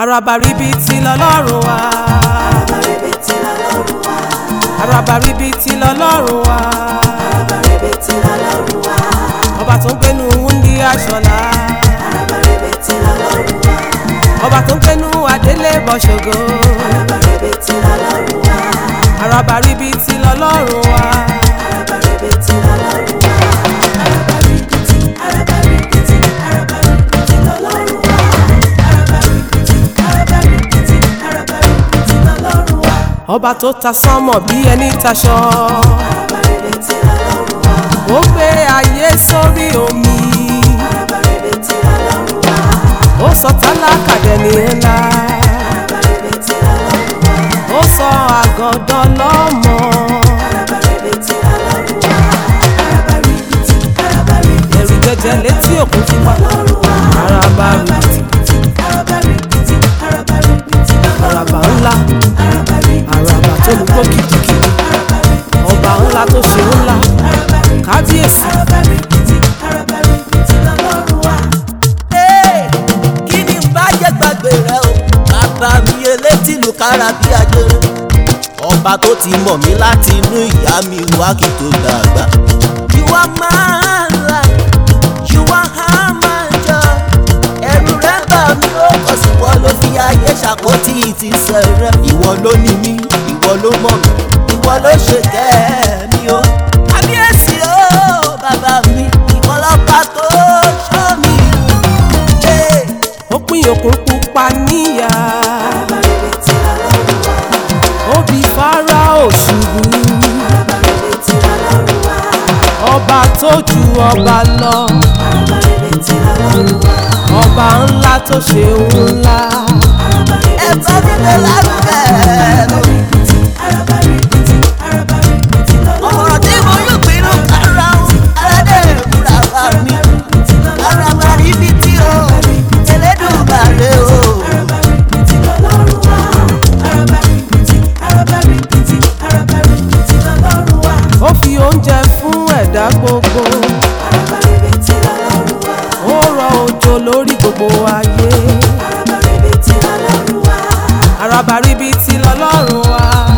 àràbà ríbitì lọ́lọ́run wa Àràbàrìbìtì lọ́lọ́run wa. àràbà ríbitì lọ́lọ́run wa Àràbàrìbìtì lọ́lọ́run wa. ọba tó ń gbénu wúndí aṣọlá Àràbàrìbìtì lọ́lọ́run wa. ọba tó ń gbénu adélé bọ̀ṣọ̀gọ́ Àràbàrìbìtì lọ́lọ́run wa. àràbà ríbitì lọ́lọ́run wa Àràbàrìbìtì lọ́lọ́run wa. Àràbàrìbìtì, àràbàrìbìtì, àràbàrìbìtì lọ́lọ́run wa. Àràbàrìbìtì, àràbàrìbìtì, àràbàrìbìtì lọ́lọ́run wa. ọba tó ta sánmọ̀ bí ẹni taṣọ Àràbàrìbìtì lọ́lọ́run wa. ó gbé ayé sórí omi Àràbàrìbìtì lọ́lọ́run wa. ó sọ tálákà dẹni ńlá Àràbàrìbìtì lọ́lọ́run wa. ó sọ àgọ́dọ̀ lọ́mọ Àràbàrìbìtì lọ́lọ́run wa. Àràbàrìbìtì, àràbàrìbìtì ẹ̀rù jẹjẹ létí òkun ti wá lọ́lọ́run wa. àràbà ríbitì Àràbàrìbìtì, àràbàrìbìtì àràbà lọ́lọ́run wa. ńlá àràbà tó lù kó kìkìkì ọba ńlá tó ṣe ńlá kábíyèsí. Àràbàrìbìtì, àràbàrìbìtì lọ́lọ́run wa. Ee, kí ni n bá jẹ́ gbàgbé rẹ o bàbá mi elétí ìlú kára bí ajere ọba tó ti mọ̀ mí láti inú ìyá mi wá kí tó dàgbà. You are my life, you are how my joy. ẹ̀rù rẹ̀ bà mí ó kọ̀ sí wọ́n ló fi ayé ṣàkótì ti sẹ̀rẹ̀. ìwọ ló ní mí ìwọ ló mọ̀ mí ìwọ ló ṣe kẹ́ mi o. kábíyèsí o bàbá mi ìwọ lọ́ba tó ṣọ́ mi. Hey. ó pín òkun pupa níyà Àràbàrìbìtì lọ́lọ́run wa. ó bí fáráò ṣubú Àràbàrìbìtì lọ́lọ́run wa. ọba tó ju ọba lọ Àràbàrìbìtì lọ́lọ́run wa. ọba ńlá tó ṣe ńlá ẹ̀fọ́ nílé lárugẹ. Àràbàrìbìtì, àràbàrìbìtì, àràbàrìbìtì lọ́lọ́run wa. ọ̀rọ̀ tí mo yóò pinnu kára o aládé ìmúra bá mi. ara máa rí bí tí o elédùnmarè o. Àràbàrìbìtì lọ́lọ́run wa. Àràbàrìbìtì, àràbàrìbìtì, àràbàrìbìtì lọ́lọ́run wa. ó fi oúnjẹ fún ẹ̀dá gbogbo Àràbàrìbìtì lọ́lọ́run wa. ó rọ òjò lórí gbogbo ayé Àràbàrìbìtì lọ́lọ́run wa. àràbà ríbitì lọ́lọ́run wa